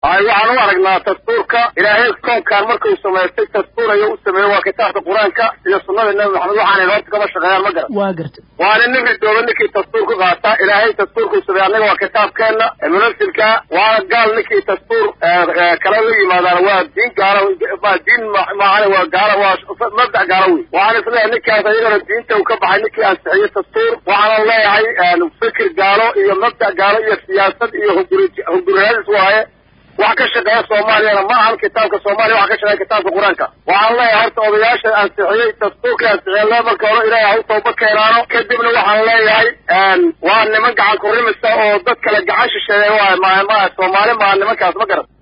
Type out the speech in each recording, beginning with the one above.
ay waxaan u aragnaa dastuurka ilaahay koonkaan markuu samaystay dastuur ayuu u sameeyey waa kitaabka qur-aanka iyo sunnada nebi maxamed waxaanay horta kama shaqeeyaan ma garan waa garta waana nin ridooba ninkii dastuur ku qaata ilaahay dastuurkuu sameeyey annaga waa kitaabkeenna munafsilka waana gaal ninkii dastuur kala la yimaadaan waa diin gaala ma diin maahane waa gaala waa mabdac gaala wey waxaan isleeyahay ninkaas ayagana diinta uu ka baxay ninkii ansixiyey dastuur waxaana leeyahay fikir gaalo iyo mabdac gaalo iyo siyaasad iyo hunguri hunguriyaadis waaye wax ka shaqeeya soomaaliyana ma ahan kitaabka soomaaliya waxa ka shaqeeya kitaabka qur-aanka waxaan leeyahay horta odayaasha ansixiyey dastuurka ansixiyeen le marka hore ilaahay ha u tooba keenaano kadibna waxaan leeyahay waa niman gacan kurimisa oo dad kale gacan shisheeya waay ma ma soomaali maa nimankaas ma garan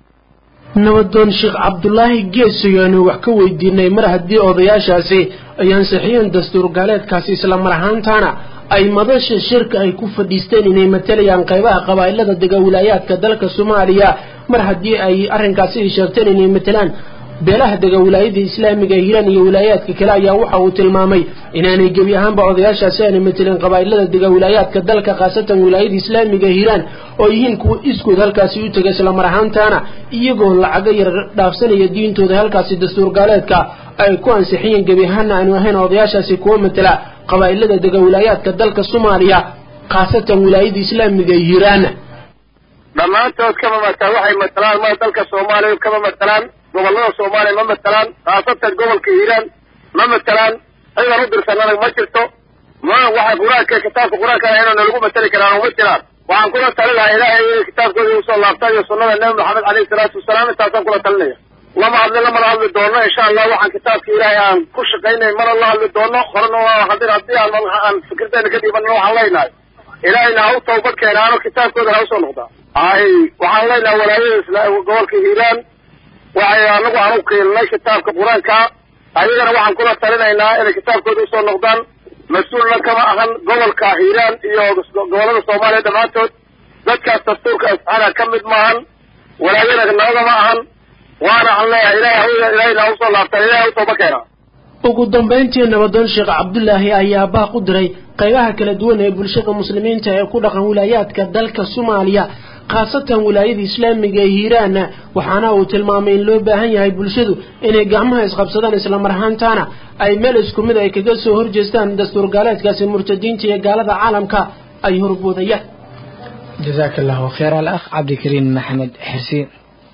nabadoon sheekh cabdulaahi geesoy aanu wax ka weydiinay mar haddii odayaashaasi ay ansixiyeen dastuur gaaleedkaasi isla mar ahaantaana ay madasha shirka ay ku fadhiisteen inay matalayaan qaybaha qabaa'ilada dega wilaayaadka dalka soomaaliya mar haddii ay arrinkaasi ay sheegteen inay matalaan beelaha dega wilaayada islaamiga hiiraan iyo wilaayaadka kale ayaa waxa uu tilmaamay inaanay gebi ahaanba odayaashaasi aanay matelin qabaa'ilada dega wilaayaadka dalka khaasatan wilaayada islaamiga hiiraan oo yihiin kuwa iskood halkaasi u tegay isla mar ahaantaana iyagoo lacago yar dhaafsanaya diintooda halkaasi dastuur gaaleedka ay ku ansixiyeen gebi ahaana aanu ahayn odayaashaasi kuwa matela qabaa'ilada dega wilaayaadka dalka soomaaliya khaasatan wilaayada islaamiga hiiraan dhammaantood kama mataan waxay matalaan ma dalka soomaaliya kama matalaan gobollada soomaaliya ma matalaan khaasatan gobolka hiiraan ma matalaan cidan u dirsanana ma jirto ma waxay qur-aanka kitaabka qur-aanka inuu nalagu matali karaan uma jiraan waxaan kula talin lahaa ilaahay inay kitaabkooda usoo laabtaan iyo sunnada nebi maxamed caleyhi salaatu wasalaam intaasaan kula talinaya lama hadli lamana hadli doono insha allah waxaan kitaabka ilaahay aan ku shaqaynay mana la hadli doono horena waa hadin haddii aan aan fikirteena ka dhiibanna waxaan leynahay ilaahayna ha u tawbad keenaano kitaabkoodana ha usoo noqdaa ay waxaan leynahay walaayada isla gobolka hiiraan waxay anagu aan u qiilnay kitaabka qur-aanka ayagana waxaan kula talinaynaa inay kitaabkooda usoo noqdaan mas-uulna kama ahan gobolka hiiraan iyo gobollada soomaaliya dhammaantood dadkaas dastuurka asxaana ka mid maahan walaayada nabada ma ahan waana aan leeyahay ilahay ilaahayna ha usoo laabtaan ilahay ha u tooba keenaa ugu dambayntii nabadoon sheekh cabdulaahi ayaa baaq u diray qaybaha kala duwan ee bulshada muslimiinta ee ku dhaqan wilaayaadka dalka soomaaliya khaasatan wilaayada islaamiga ee hiiraan waxaana uu tilmaamay in loo baahan yahay bulshadu inay gacmaha isqabsadaan isla mar ahaantaana ay meel isku mid ay kaga soo horjeestaan dastuur gaaleedkaasi murtadiinta iyo gaalada caalamka ay horboodayaan jazaaka allahu khayr al akh cabdikariim maxamed xirsiin